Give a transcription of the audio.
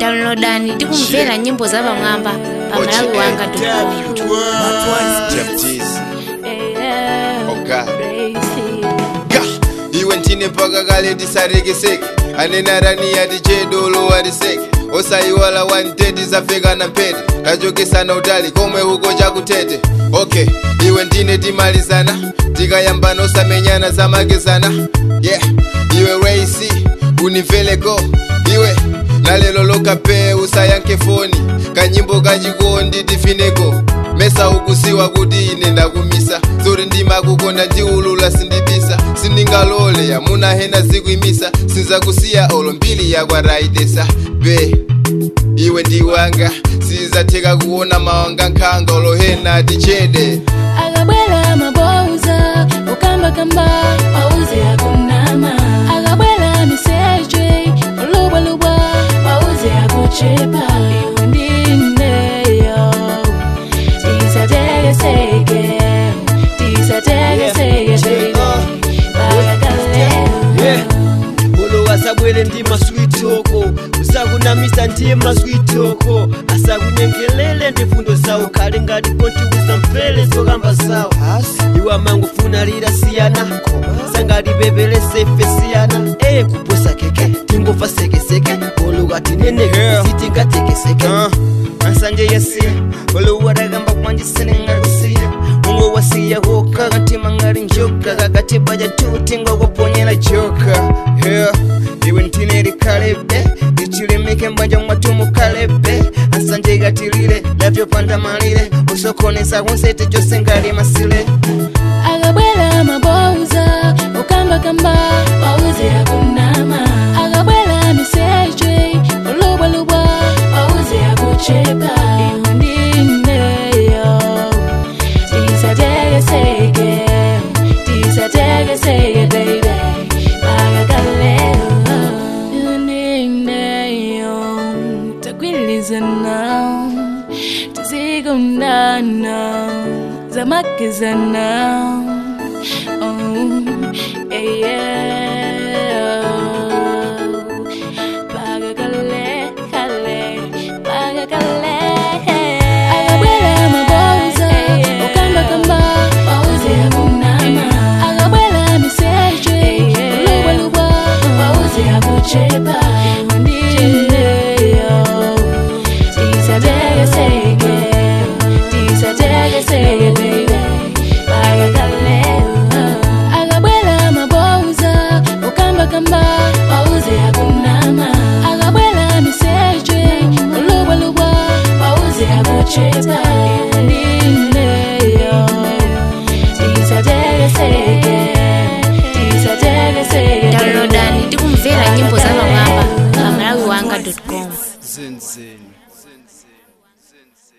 downloadani tikumvera nyimbo za pamwamba pa malawi wanga Jeff Jeezy. Oga. Ga. iwe ntine mpaka kale tisarekeseke anenarani ati chedolo atiseke osayiwala wanteti zafeka na mpete tachokesana utali komwe huko chakutete okay iwe ndine timalizana tikayambana osamenyana zamakizana yeah iwe raisi unimveleko iwe nalelo lokape usayanke foni kanyimbo kachikondi tifineko mesa ukusiwa kuti ine ndakumisa zori ndimakukonda ndiulula sindibisa sindingalole yamuna hena zikuimisa sinzakusiya olo mbili yakwaraidesa be iwe ndiwanga sizatheka kuona mawanga nkhanga olohena tichede akabwera mabouza ukambakamba wauze akunama akabwera miseche olubwalubwa wauze akuchepa iwe ndineyo tisatekeseke tisatekeseke Yeah. Olo asabwere ndi maswitoko usakunamisa ndiye maswitoko asakunyengelele ndi fundo zawo khale ngati kontiwuza mfele zokamba zawo iwe amangofuna lira siyana sangalipepelese ife siyana eye kuposa keke tingofa sekeseke olo atineneke Yeah. sitingatekeseke asanje yasiya olowarakamba kwanjisenengakusiya mungu wasiya hoka katima ngari njoka kakati baja tuti ngokuponyera joka yeah. iwe ntineri kalebe ichilimike mbanja mwatumu kalebe asanje gatilile lavyopanda malile usokonesa kunsete chose ngali masile akabwera mabouza ukambakamba wauze akunama akabwera miseche olubwalubwa wauze akuchepa iwe ndineyo tisatekeseke tisatekeseke baby pakakalelo iwe ndineyo tagwilizana tizikundana zamakizana oh, yeah, yeah. Pagakale, kale, pagakale. Akabwera mabouza, ukambakamba, wauze akunama. Akabwera miseche, olubwalubwa, wauze akuchepa. Iwe ndineyo, tisatekeseke, tisatekeseke, baby. Pagakale, akabwera mabouza, ukambakamba, wauze akunama. Akabwera miseche, olubwalubwa, wauze akuchepa. Iwe ndineyo, tisatekeseke, tisatekeseke, baby. downloadani tikumvera nyimbo za pamwamba pa malawi wanga com Zen Zen.